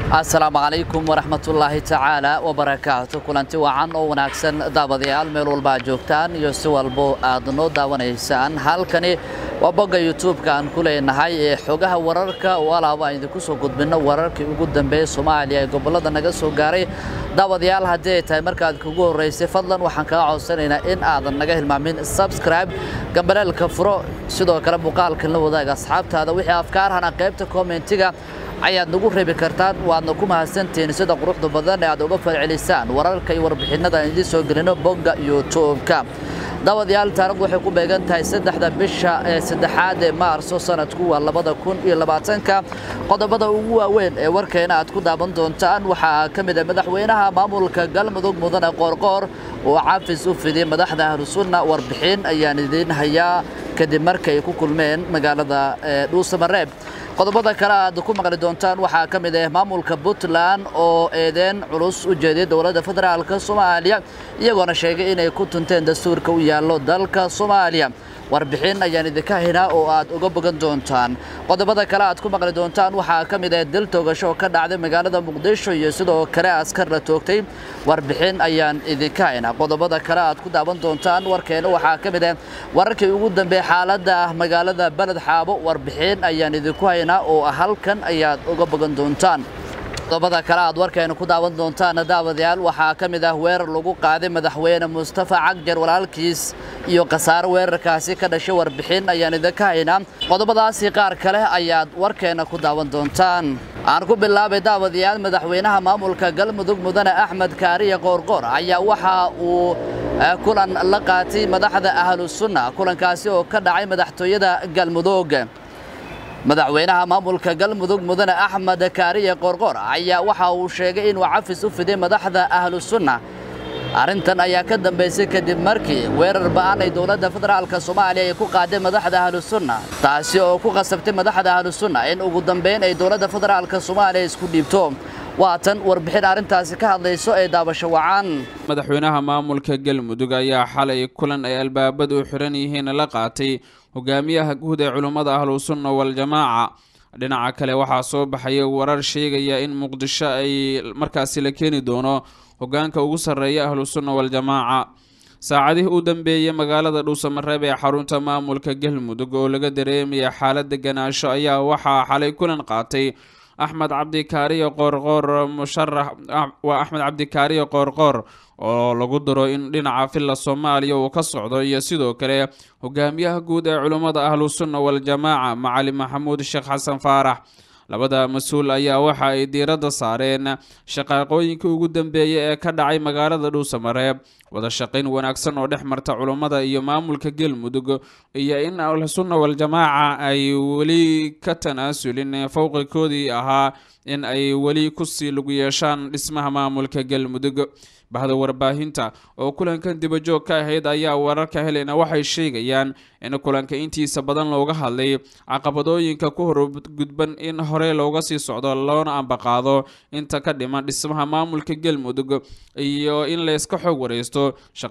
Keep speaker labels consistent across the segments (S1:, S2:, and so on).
S1: asalaamu calaykum waraxmatullaahi tacaala wabarakaatu kulanti wacan oo wanaagsan daawadayaal meel walba aad joogtaan iyo si walbo aad noo daawanaysaan halkani waa bogga youtube-ka aan ku leenahay ee xogaha wararka oo alaaba aan idinku soo gudbinno wararkii ugu dambeeyey soomaaliya ee gobollada naga soo gaaray daawadayaal haddii ay tahay markaad kugu horraysay fadlan waxaan kaga codsanaynaa in aadan naga hilmaamin subscribe gambaleelka furo sidoo kale muuqaalkan la wadaaga asxaabtaada wixii afkaarhana qaybta kommentiga ayaad nagu reebi kartaan waadna ku mahadsantihiin sida quruxda badan ee aad uga falcelisaan wararka iyo warbixinnada aan idiin soo gelino bogga youtube-ka daawadayaal taarikhdu waxay ku beegan tahay saddexda bisha ee saddexaad ee maarso sanadku waa labada kun iyo labaatanka qodobada ugu waaweyn ee warkeena aad ku daawan doontaan waxaa ka mid ah madaxweynaha maamulka galmudug mudane qoorqoor oo cafis u fidiyey madaxda ahlusunna warbixin ayaan idiin hayaa kadib markay ku kulmeen magaalada dhuusamareeb qodobada kale aad ku maqli doontaan waxaa ka mid ah maamulka puntland oo eedeen culus u jeediyey dowladda federaalka soomaaliya iyagoona sheegay inay ku tunteen dastuurka u yaallo dalka soomaaliya warbixin ayaan idinka haynaa oo aad uga bogan doontaan qodobada kale aad ku maqli doontaan waxaa ka mid ah dil toogasho oo ka dhacday magaalada muqdisho iyo sidoo kale askar la toogtay warbixin ayaan idinka haynaa qodobada kale aad ku daawan doontaan warkeena waxaa ka mid ah wararkii ugu dambeeyey xaaladda ah magaalada beled xaabo warbixin ayaan idinku haynaa oo halkan ayaad uga bogan doontaan qodobada kale aad warkeena ku daawan doontaan daawadayaal waxaa ka mid ah weerar lagu qaaday madaxweyne mustafa cagjar walaalkiis iyo khasaaro weerarkaasi ka dhashay warbixin ayaan idinka haynaa qodobadaasi qaar kale ayaad warkeena ku daawan doontaan aan ku bilaabay daawadayaal madaxweynaha maamulka galmudug mudane axmed kaariye qoorqoor ayaa waxa uu kulan la qaatay madaxda ahlu sunna kulankaasi oo ka dhacay madaxtooyada galmudug madaxweynaha maamulka galmudug mudane axmed kaariye qoorqoor ayaa waxa uu sheegay inuu cafis u fiday madaxda ahlu sunna arrintan ayaa ka dambaysay kadib markii weerar ba'an ay dowladda federaalka soomaaliya ay ku qaaday madaxda ahlu sunna taasi oo ku qasabtay madaxda ahlu sunna in ugu dambayn ay dowladda federaalka soomaaliya isku dhiibto waatan warbixin arrintaasi ka hadlayso ee daabasho wacan
S2: madaxweynaha maamulka galmudug ayaa xalay kulan ay albaabadu u xiran yihiin la qaatay hogaamiyaha guud ee culummada ahlusunna waljamaaca dhinaca kale waxaa soo baxaya warar sheegaya in muqdisho ay markaasi la keeni doono hogaanka ugu sarreeya ahlusunna waljamaaca saacadihii u dambeeyey magaalada dhuusamareeb ee xarunta maamulka galmudug oo laga dareemaya xaalad deganaansho ayaa waxaa xalay kulan qaatay axmed cabdikaariyo qoorqoor musharax waa axmed cabdikaariyo qoorqoor oo lagu daro in dhinaca villa soomaaliya uu ka socdo iyo sidoo kale hogaamiyaha guud ee culummada ahlusunna waljamaaca macali maxamuud sheekh xasan faarax labada mas-uul ayaa waxa ay diiradda saareen shaqaaqooyinkii ugu dambeeyay ee ka dhacay magaalada dhuusamareeb wada shaqayn wanaagsan oo dhex marta culummada iyo maamulka galmudug iyo in ahlusunna waljamaaca ay weli ka tanaasulin fowqikoodii ahaa in ay weli kusii lagu yeeshaan dhismaha maamulka galmudug bahda warbaahinta oo kulankan dibajoog ka ahayd ayaa wararka helena waxay sheegayaan in kulanka intiisa badan looga hadlay caqabadooyinka ku horgudban in hore looga sii socdo loona ambaqaado inta ka dhiman dhismaha maamulka galmudug iyo in layska xoog wareysto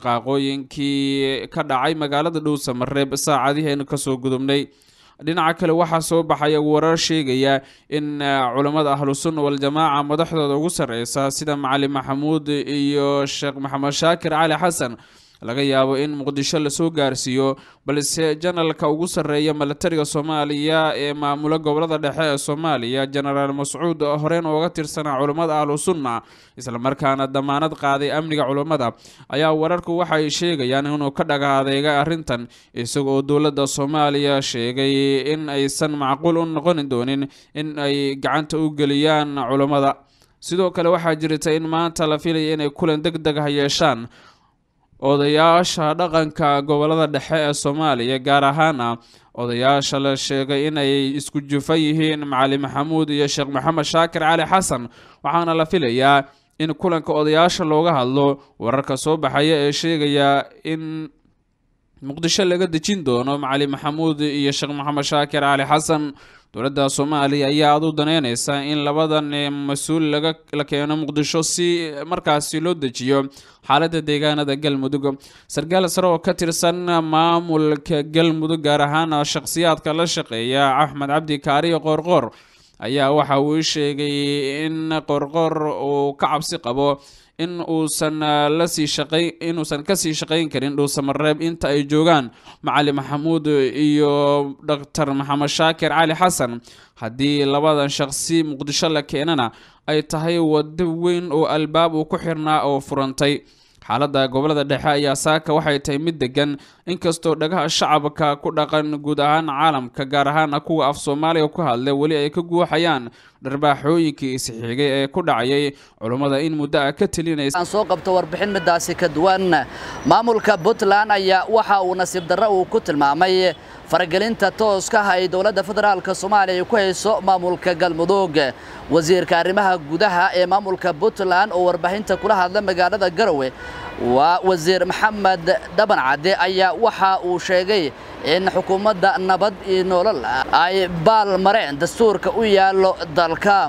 S2: shaqaaqooyinkii ka dhacay magaalada dhuusamareeb saacadiheenu kasoo gudubnay dhinaca kale waxaa soo baxaya warar sheegaya in culammada ahlusunna waljamaaca madaxdooda ugu sarreysa sida macali maxamuud iyo sheekh maxamed shaakir cali xasan laga yaabo in muqdisho lasoo gaarsiiyo balse janalka ugu sarreeya milatariga soomaaliya ee maamula gobolada dhexe ee soomaaliya jenaraal mascuud horeen ooga tirsanaa culummada ahlusunna islamarkaana damaanad qaaday amniga culummada ayaa wararku waxay sheegayaan inuu ka dhaga adeegay arrintan isagoo dowladda soomaaliya sheegay in aysan macquul u noqoni doonin in ay gacanta u geliyaan culummada sidoo kale waxaa jirta in maanta la filaya inay kulan deg deg ha yeeshaan odayaasha dhaqanka gobolada dhexe ee soomaaliya gaar ahaana odayaasha la sheegay inay isku jufa yihiin macali maxamuud iyo sheekh maxamed shaakir cali xasan waxaana la filayaa in kulanka odayaasha looga hadlo wararka soo baxaya ee sheegaya in muqdisho laga dejin doono macali maxamuud iyo sheekh maxamed shaakir cali xasan dowladda soomaaliya ayaa aad u daneyneysa in labadan mas-uul laga la keeno muqdisho si markaasi loo dejiyo xaaladda deegaanada galmudug sarkaal sare oo ka tirsan maamulka galmudug gaar ahaan shakhsiyaadka la shaqeeya axmed cabdi kaariyo qoorqoor ayaa waxa uu sheegay in qorqor uu ka cabsi qabo in uusan lasii shaqay inuusan kasii shaqayn karin dhuusamareeb inta ay joogaan macali maxamuud iyo doctor maxamed shaakir cali xasan haddii labadan shaqsi muqdisho la keenana ay tahay wado weyn oo albaab uu ku xirnaa oo furantay xaaladda gobolada dhexe ayaa saaka waxay tahay mid degan inkastoo dhagaha shacabka ku dhaqan guud ahaan caalamka gaar ahaan kuwa af soomaaliga ku hadla weli ay ka guuxayaan dharbaaxooyinkii isxigay ee ku dhacayay culummada in muddo ah ka telinaysa
S1: aan soo qabto warbixin midaasi ka duwan maamulka puntland ayaa waxa uu nasiib darro uu ku tilmaamay faragelinta tooska ah ay dowladda federaalka soomaaliya ku hayso maamulka galmudug wasiirka arrimaha gudaha ee maamulka puntland oo warbaahinta kula hadla magaalada garowe waa wasiir maxamed dhaban cadde ayaa waxa uu sheegay in xukuumadda nabad iyo nolol ay baal mareen dastuurka u yaallo dalka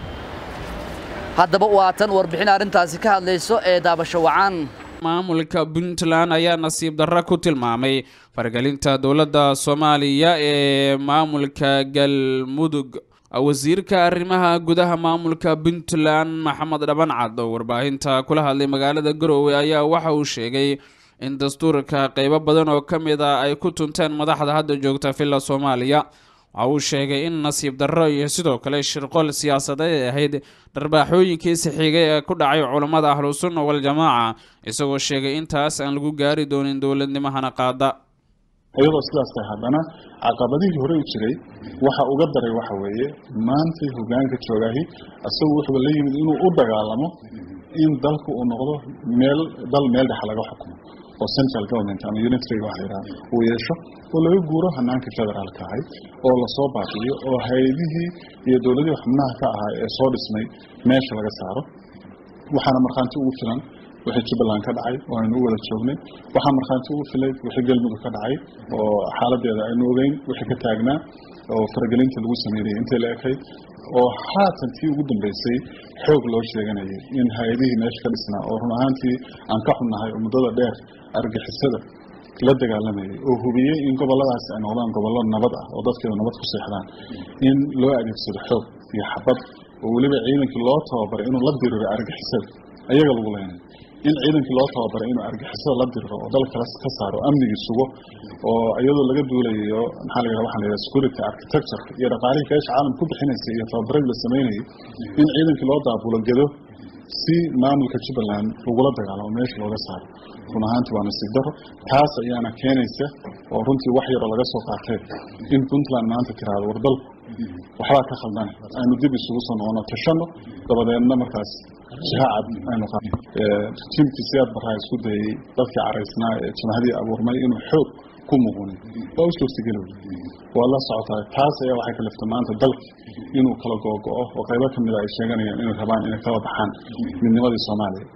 S1: haddaba waa tan warbixin arrintaasi ka hadlayso ee daabasho wacan
S2: maamulka puntland ayaa nasiib darro ku tilmaamay faragelinta dowladda soomaaliya ee maamulka galmudug wasiirka arrimaha gudaha maamulka puntland maxamed dhaban cad oo warbaahinta kula hadlay magaalada garoowe ayaa waxa uu sheegay in dastuurka qeybo badan oo ka mid a ay ku tunteen madaxda hadda joogta villa soomaaliya waxa uu sheegay in nasiib darro iyo sidoo kale shirqol siyaasadeed ay ahayd dharbaaxooyinkii sixigay ee ku dhacay culammada ahlusunna waljamaaca isagoo sheegay intaas aan lagu gaari doonin dowladnimahana qaada
S3: iyadoo sidaas tahay haddana caqabadihii hore u jiray waxa uga daray waxa weeye maantay hogaanka joogaahi isagu wuxuuba la yimid inuu u dagaalamo in dalku uu noqdo meel dal meel dhex laga xukumo oo central government ama unitary waxa la yidhaha uu yeesho oo laga guuro hanaanka federaalka ahay oo lasoo baabi'iyo oo hay-adihii iyo dowladihii xubnaha ka ahaa ee soo dhismay meesha laga saaro waxaana markhaanti ugu filan wixii jubbaland ka dhacay oo aynu u wada joognay waxaa markhaanti ugu filay wixii galmudug ka dhacay oo xaaladeeda aynu ogeyn wixii ka taagnaa oo faragelinta lagu sameynayay intay la ekayd oo haatan tii ugu dambeysay xoog loo sheeganayay in hay-adihii meesha ka dhisnaa oo run ahaantii aan ka xunnahay oo muddada dheer argixisada la dagaalamayay oo hubiyey in goboladaasi ay noqdaan gobollo nabad ah oo dadkeedu nabad ku seexdaan in loo adeegsado xoog iyo xabad oo weliba ciidankii loo tababaray inuu la diriro argixisada ayaga lagu leenay in ciidankii loo tababaray inuu argixisada la diriro oo dalka ka saaro amnigii sugo oo iyadoo laga duulayo maxaa la yidhaha waxaa la yidhaha security architecture iyo dhaqaalihii keesha caalam ku bixinaysay iyo tababaradii la sameynayay in ciidankii loo daabulo gedo si maamulka jubbaland lagula dagaalamo meesha looga saaro run ahaanti waa nasiib daro taas ayaana keenaysa oo runtii wax yaroo laga soo qaatay in puntland maanta tiraahdo war dalku waxbaa ka khaldane aynu dib isugu soo noqono tashano dabadeedna markaas jihaacad aynu qa tiimkii siyaad barraa isku dayay dadkii caraysnaa ee jamahadii abuurmay inuu xoog ku muqunin waa u suurtageli wey waa la socotaa taas ayaa waxay kaliftay maanta dalka inuu kala googo-o oo qaybo ka mida ay sheeganayaan inay rabaan inay kala baxaan midnimadii soomaaliya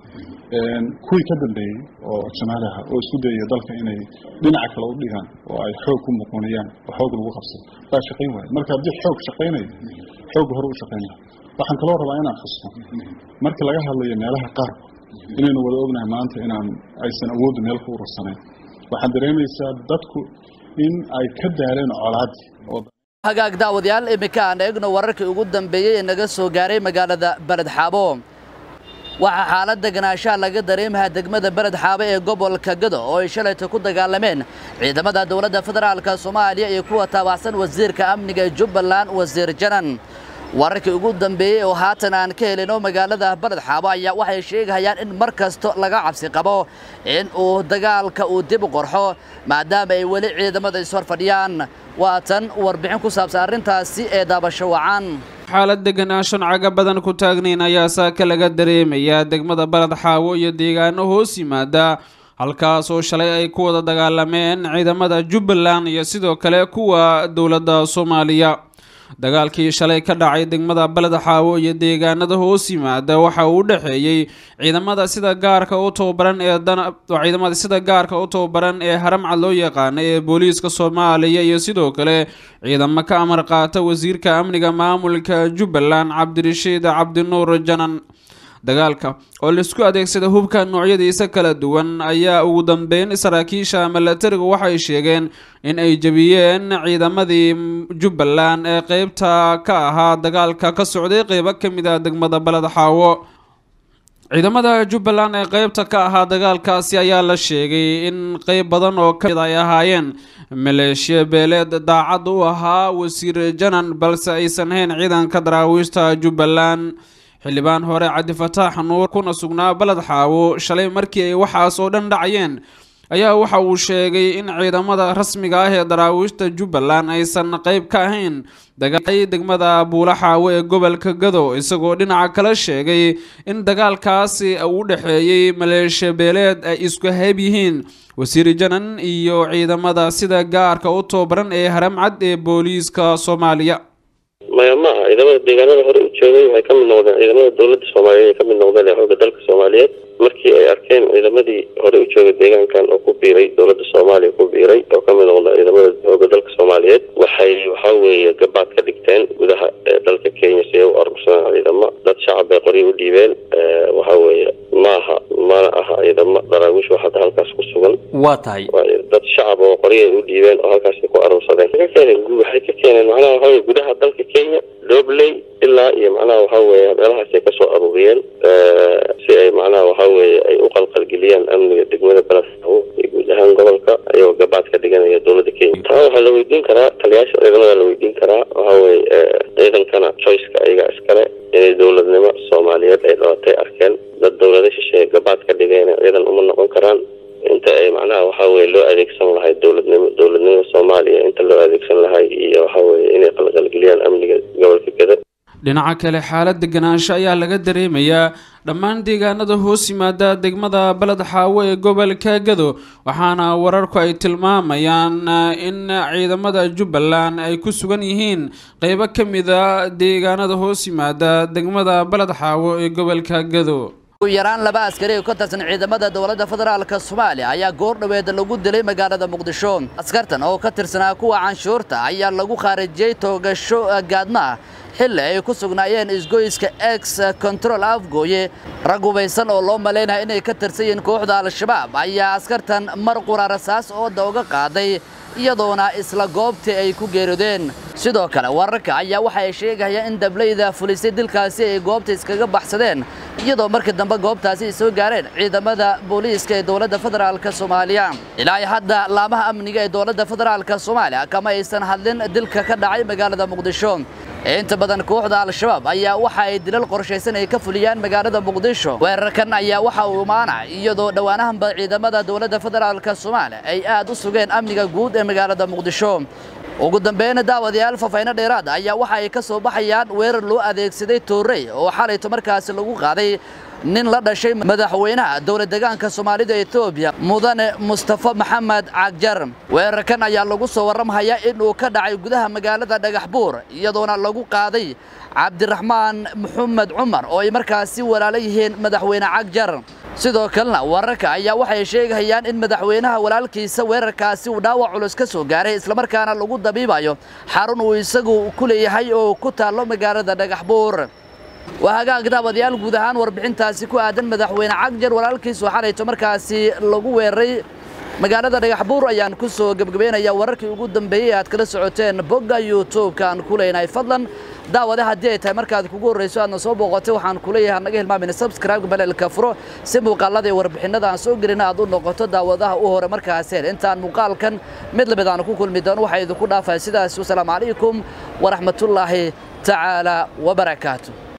S3: kuwii ka dambeeyey oo jamahadaha oo isku dayaya dalka inay dhinaca kale u dhigaan oo ay xoog ku muquuniyaan oo xoog lagu qabsado baa shaqayn waaya marka haddii xoog shaqaynayo xoogga hore u shaqaynaya waxaan kaloo rabaa inaan xusno markii laga hadlayo meelaha qaarku inaynu wada ognahay maanta inaan aysan awooddu meel ku urursanayn waxaad dareemaysaa dadku in ay ka daaleen colaadii oo
S1: hagaag daawadayaal iminka aan eegno wararkii ugu dambeeyey ee naga soo gaaray magaalada beled xaabo waxaa xaalad deganaanshaha laga dareemayaa degmada beled xaabo ee gobolka gado oo ay shalayta ku dagaalameen ciidamada dowladda federaalka soomaaliya iyo kuwa taabacsan wasiirka amniga ee jubbaland wasiir janan wararkii ugu dambeeyey oo haatan aan ka helino magaalada beled xaabo ayaa waxay sheegayaan in mar kasto laga cabsi qabo in uu dagaalka uu dib u qorxo maadaama ay weli ciidamada ishor fadhiyaan waa tan warbixin ku saabsan arrintaasi ee daabasho wacan
S2: xaalad deganaanshan caga badan ku taagnayn ayaa saaka laga dareemayaa degmada baled xaawo iyo deegaano hoos yimaada halkaas oo shalay ay ku wada dagaalameen ciidamada jubbaland iyo sidoo kale kuwa dowladda soomaaliya dagaalkii shalay ka dhacay degmada baled xaawo iyo deegaanada hoos yimaada waxa uu u dhexeeyey ciidamada sida gaarka u tababaran ee ciidamada sida gaarka u tababaran ee haramcad loo yaqaana ee booliiska soomaaliya iyo sidoo kale ciidamo ka amar qaata wasiirka amniga maamulka jubbaland cabdirashiid cabdinuur janan dagaalka oo laisku adeegsada hubka noocyadiisa kala duwan ayaa ugu dambeyn saraakiisha milatariga waxay sheegeen in ay jebiyeen ciidamadii jubbaland ee qeybta ka ahaa dagaalka ka socday qeybo ka mid ah degmada baled xaawo ciidamada jubbaland ee qeybta ka ahaa dagaalkaasi ayaa la sheegay in qeyb badan oo kamid ay ahaayeen maleeshiya beeleed daacad u ahaa wasiir janan balse aysan hayn ciidanka daraawiishta jubbaland xildhibaan hore cabdifataax nuur kuna sugnaa baled xaawo shalay markii ay waxaas oo dhan dhacayeen ayaa waxa uu sheegay in ciidamada rasmiga ah ee daraawiishta jubbaland aysan qeyb ka ahayn dagaalay degmada buula xaawo ee gobolka gado isagoo dhinaca kale sheegay in dagaalkaasi uu dhexeeyey maleeshiya beeleed ay isku hayb yihiin wasiir janan iyo ciidamada sida gaarka u tababaran ee haramcad ee booliiska soomaaliya
S4: maya ma aha ciidamada deegaanada hore u joogay waxay ka mid noqdeen ciidamada dowladda soomaaliyeed ay ka mid noqdeen ee xoogga dalka soomaaliyeed markii ay arkeen ciidamadii hore u joogay deegaankan oo ku biiray dowladda soomaaliya ku biiray oo ka mid noqda ciidamada xoogga dalka soomaaliyeed waxay waxa weeye gabaad ka dhigteen gudaha dalka kenya si ay u arursadaan ciidamo dad shacab bay qoryo u dhiibeen waxa weeye maaha mana aha ciidamo daraawiish oo hadda halkaas ku sugan
S5: waa tahay
S4: dad shacab oo qoryo ay u dhiibeen oo halkaasi ku arursadeen ka keeneen waxay ka keeneen macnaha waxa weye gudaha dalka kenya dobley ilaa iyo macnaha waxa weeye meelahaas ay kasoo aruuriyeen si ay macnaha waxa weeye ay u qalqalgeliyaan amniga degmada beledxaawo iyo guud ahaan gobolka ayagoo gabaad ka dhiganaya dowladda kenya taa waxaa la weydiin karaa taliyaasha ciidamada la weydiin karaa waxa weye ciidankana choiceka ayaga iskale inay dowladnimo soomaaliyeed ay dhalatay arkeen dad dowlada shisheeye gabaad ka dhigeen ciidan uma noqon karaan inta ay macnaha waxa weye loo adeegsan lahay dowladnimo dowladnimada soomaaliya inta loo adeegsan lahay iyo waxa weye inay qalqalgeliyaan amniga gobolka gada
S2: dhinaca kale xaalad deganaansho ayaa laga dareemayaa dhammaan deegaanada hoos yimaada degmada baled xaawo ee gobolka gado waxaana wararku ay tilmaamayaan in ciidamada jubbaland ay ku sugan yihiin qeybo ka mida deegaanada hoos yimaada degmada baled xaawo ee gobolka gado
S1: ugu yaraan laba askari oo ka tirsan ciidamada dowladda federaalka soomaaliya ayaa goor dhoweed lagu dilay magaalada muqdisho askartan oo ka tirsanaa kuwa canshuurta ayaa lagu khaarijiyey toogasho gaadma ah xilli ay ku sugnaayeen isgoyska ex control afgooye rag hubaysan oo loo malaynaya inay ka tirsan yihiin kooxda al-shabaab ayaa askartan mar qura rasaas ooda uga qaaday iyadoona isla goobtii ay ku geerideen sidoo kale wararka ayaa waxa ay sheegayaan in dablayda fulisay dilkaasi ay goobta iskaga baxsadeen iyadoo markii dambe goobtaasi ay soo gaareen ciidamada booliiska ee dowladda federaalka soomaaliya ilaa hadda laamaha amniga ee dowladda federaalka soomaaliya kama aysan hadlin dilka ka dhacay magaalada muqdisho inta badan kooxda al-shabaab ayaa waxa ay dilal qorshaysan ay ka fuliyaan magaalada muqdisho weerarkan ayaa waxa uu imaanay iyadoo dhowaanahanba ciidamada dowladda federaalka soomaaliya ay aad u sugeen amniga guud ee magaalada muqdisho ugu dambeyn daawadayaal fafayno dheeraad ayaa waxa ay ka soo baxayaan weerar loo adeegsaday toorey oo xalayto markaasi lagu qaaday nin la dhashay madaxweynaha dowlad deegaanka soomaalida etoobiya mudane mustafa maxamed cagjar weerarkan ayaa lagu soo warramhayaa inuu ka dhacay gudaha magaalada dhagax buur iyadoona lagu qaaday cabdiraxmaan maxamed cumar oo ay markaasi walaalo yihiin madaxweyne cagjar sidoo kalena wararka ayaa waxay sheegayaan in madaxweynaha walaalkiisa weerarkaasi uu dhaawac culus ka soo gaaray islamarkaana lagu dabiibayo xarun uu isagu ku leeyahay oo ku taallo magaalada dhagax buur waa hagaag daawadayaal guud ahaan warbixintaasi ku aadan madaxweyne cagjar walaalkiis oo xalayto markaasi lagu weeraray magaalada dhagax buur ayaan ku soo gebgabaynayaa wararkii ugu dambeeyey aad kala socoteen bogga youtube-ka aan ku leenahay fadlan daawade haddii ay tahay markaad kugu horrayso aadna soo booqotay waxaan ku leeyahay naga hilmaamin subscribe baleelka furo si muuqaalada iyo warbixinada aan soo gelina aad u noqoto daawadaha u hore markaaseen intaan muuqaalkan mid lamid aan ku kulmi doono waxaa idinku dhaafaya sidaas wasalaamu calaykum waraxmatullaahi tacaala wabarakaatu